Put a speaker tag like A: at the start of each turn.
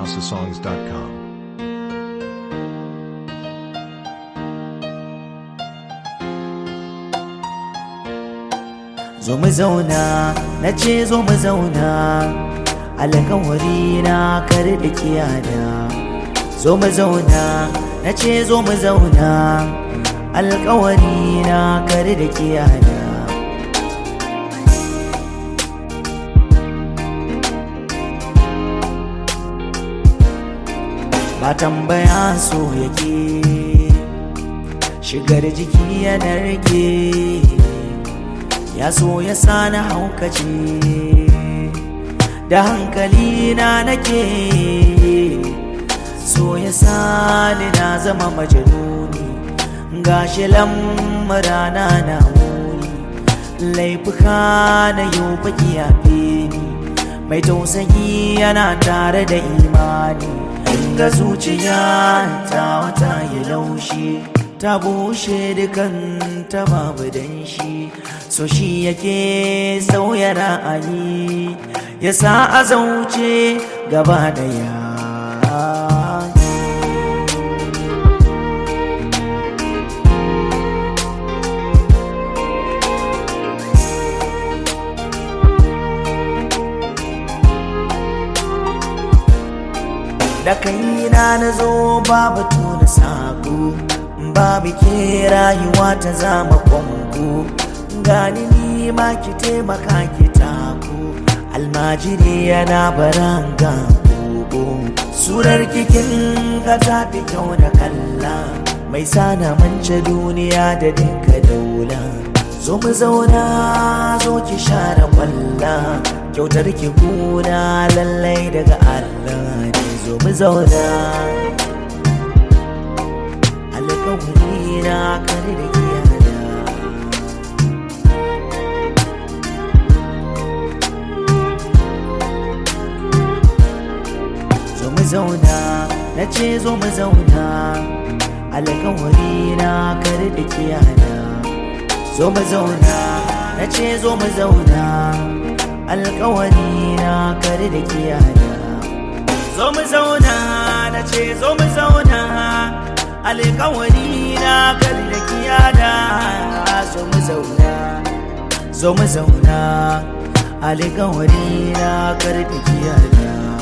A: housesongs.com.
B: zo mu zauna na ce zo mu zauna alkawari na kar da kiyada zo mu zauna na ce zo mu zauna alkawari na kar da kiyada ba tambaya so yake shigar jiki yana rage ya so ya sani haukace da hankali na nake so ya sani na zama majanuni gashi lamurana na muni laifuka na yau baki yafe ni mai tausayi yana tare da imani inga zuciya ta wata ya laushe ta bushe dukan ta babu danshi so shi yake sauya ra'ayi ya sa a zauce gaba daya da kaina na zo babu tuna sako babu ke rayuwa ta zama kwango gani ni ma ki taimaka ki tako almajiri yana baranga gogo surar kikin ga ta fi kyau da kalla mai sana mance duniya da dinka daula zo mu zauna zo ki share kwalla kyautar ki kuna lallai daga Allah ne zo mu zauna alkawari na kare da kiyada zo mu zauna na ce zo mu zauna alkawari na kare da kiyada zo mu zauna na ce zo mu zauna alkawari na kare da kiyada zo mu zauna na ce zo mu zauna alkawari na kare da kiyada zo mu zauna zo mu zauna alkawari na kare da kiyada